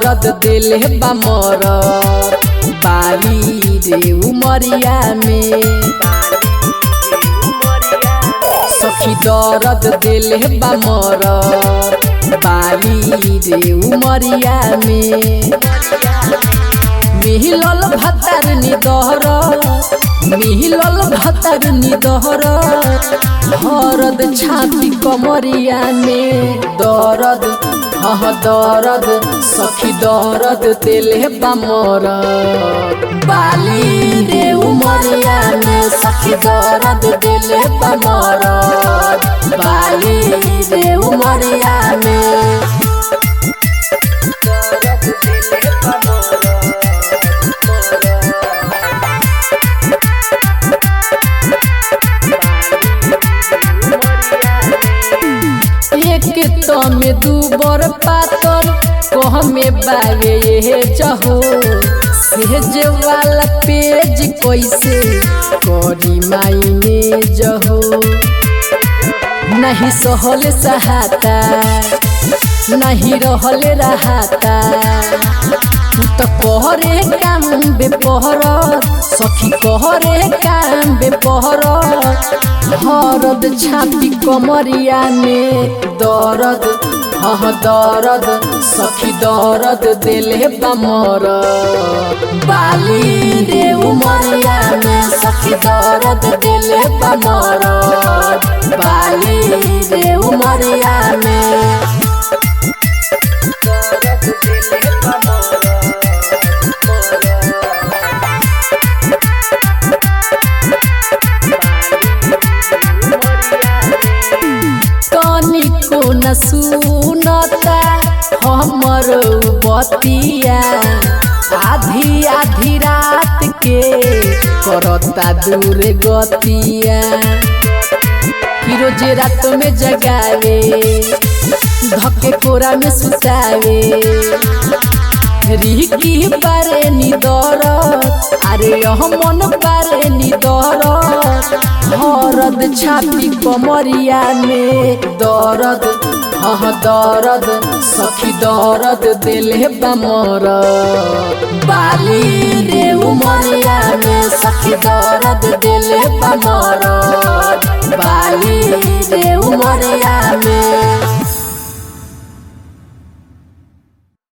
दर्द दिल बा मोर बाली रे उमरिया में सखी दर्द दिल बा मोर बाली रे उमरिया में मिहिलल भतर निदहर मिहिलल भतर निदहर हरद छाती कमरिया में दर्द हह दर्द सखी दर्द तेले बामर बाली रे उमरिया में सखी दर्द दिले बामर बाली रे उमरिया में दर्द दिले एक तो में दू बर पातल कह में बागे ये जहो सेज वाला पेज कैसे करी मायने जहो नहीं सहल सहाता नहीं रहल रहाता तू तो कहरे काम बेपहर सखी कहरे काम बेपहर हरद छाती कमरिया में दर्द हह दर्द सखी दर्द दिले बामर बाली रे उमरिया में सखी दर्द दिले बामर बाली रे उमरिया में दर्द दिले तनिको न सुनता हमर बतिया आधी आधी रात के करता दूर गतिया कि रोज रात में जगावे धके कोरा में सुतावे रिकी पारे नी दरद अरे यह मन पारे नी दरद हरद छाती कमरिया में दर्द हह दर्द सखी दर्द दिले बामर बाली रे उमरिया में सखी दर्द दिले बामर बाली रे उमरिया में